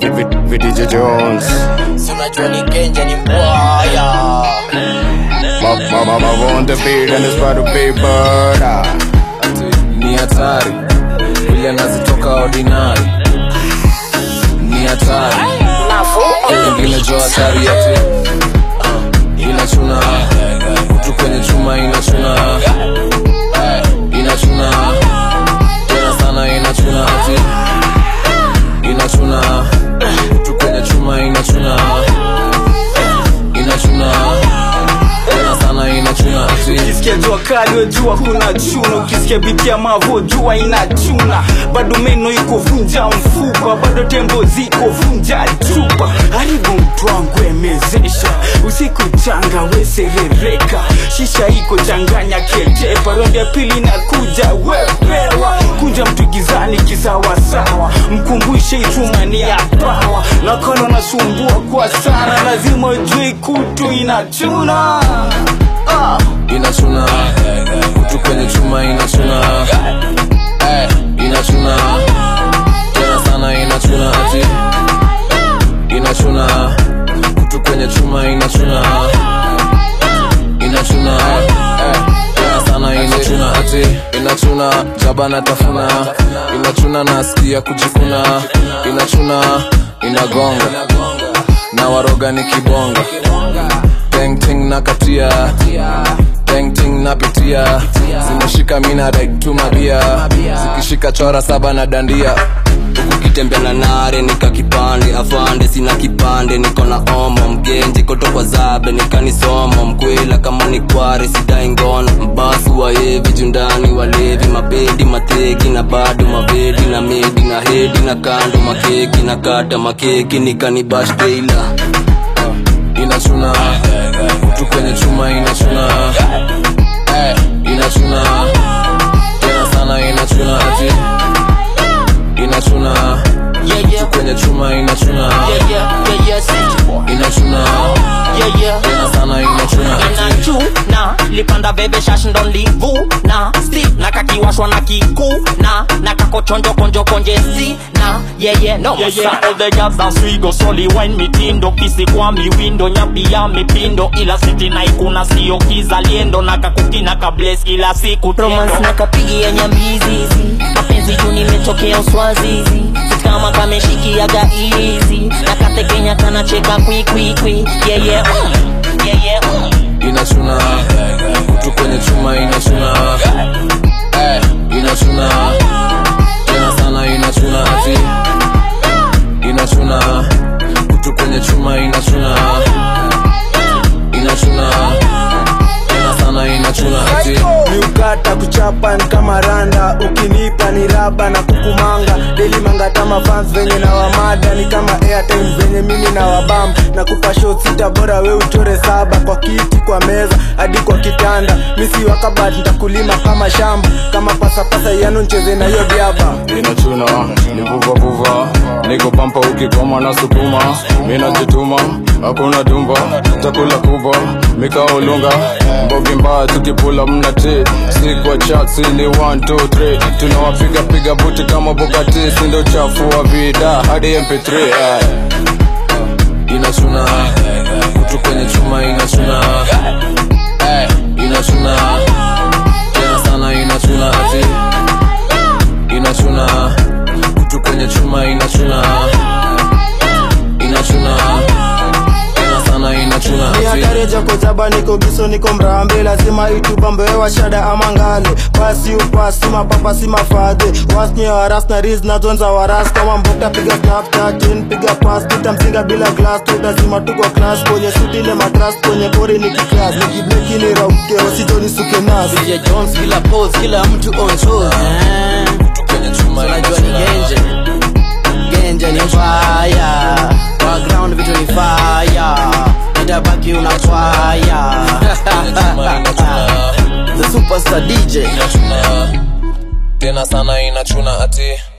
VDJ Jones Si unajua ni genje ni mbaya Mama mama on the beat and it's about to be murder ni hatari vile nazitoka ordinary ni hatari ingine jo hatari ati uh, inachuna kutu kwenye chuma inachuna Eh, inachuna tena sana inachuna ati inachuna kutu kwenye chuma inachuna inachuna tena sana inachuna ati ukisikia jua kali we jua kuna chuna ukisikia biti ya mavo jua inachuna bado meno iko vunja mfupa bado tembo ziko vunja chupa haribu mtu wangu emezesha usiku changa weserereka shisha iko changanya ketepa rondi ya pili na kuja wepewa kunja mtu gizani kisawasawa mkumbushe itumani ya pawa nakolo nasumbua kwa sana lazima ujue kutu inachuna ah. inachuna kutu kwenye chuma inachuna Eh, inachuna tena sana inachuna ati inachuna kutu kwenye chuma inachuna inachuna Eh, tena sana inachuna ati inachuna jaba na tafuna inachuna nasikia kujikuna inachuna inagonga na waroga ni kibonga Ting na katia Ting napitia zimeshika mina like tumabia zikishika chora saba na dandia ukitembea na nare nika kipande afande sina kipande niko na omo mgenji koto kwa zabe nikanisomo mkwela kama ni kware sidai ngono mbasu waevi jundani walevi mabedi mateki na bado mabedi na medi na hedi na kando makeki na kata makeki nikanibashteila inachuna kutu kwenye chuma inachuna Eh, inachuna tena sana inachuna ati inachuna kutu kwenye chuma inachuna inachuna tena sana inachuna ati inachuna lipanda bebe shash ndo livuna sti na kakiwashwa na kikuna na kakochonjo konjo konje si na yeye no Yeah, yeah. all the girls dance we go soli wine mitindo kisi kwa miwindo nyapi ya mipindo ila siti na ikuna sio kizaliendo na kakukina kables kila siku romance tendo. na kapigia nyambizizi mapenzi juu nimetokea uswazizi kama kameshikiaga izi na katekenya kanacheka kwikwikwi yeye mm, yeye mm. inachuna kutu kwenye chuma inachuna Eh, inachuna tena sana inachuna ati inachuna kutu kwenye chuma inachuna inachuna tena sana inachuna ati miukata kuchapa ni kama randa ukinipa ni raba na kukumanga deli mangatama fans venye na wamada ni kama airtime venye mimi na wabam na kupa shot sita bora we uchore saba kwa kiti kwa meza hadi kwa kitanda misi wakabat ntakulima kama shamba kama pasapasa yanu ncheze na hiyo diaba Inachuna ni vuva vuva Niko pampa ukikoma na sukuma Minajituma hakuna dumba Chakula kubwa mikaolunga Mbogi mbaya tukipula mnati Si kwa chat si ni 1 2 3 Tunawapiga piga buti kama Bugatti Sindo chafu wa vida hadi MP3 eh. inachuna kutu kwenye chuma inachuna Eh, inachuna tena sana inachuna ati inachuna kutu kwenye chuma inachuna inachuna tena sana inachuna ni ati hatari jako jaba niko giso niko mrambe lazima itubambewa shada ama ngale pasi upasi mapapa si mafadhe wasnye waras na riz na zonza waras kama mbokta piga snapchatin piga pas tutamzinga bila glass tutazima tuko class kwenye sutile matras kwenye pori ni kiklas nikiblekini rauke wasijoni suke nas DJ Jones kila pose kila mtu on toes eh. kwenye chuma unajua ni genje genje ni fire background vitu ni fire itabaki unatwaya the superstar DJ inachuna tena sana inachuna ati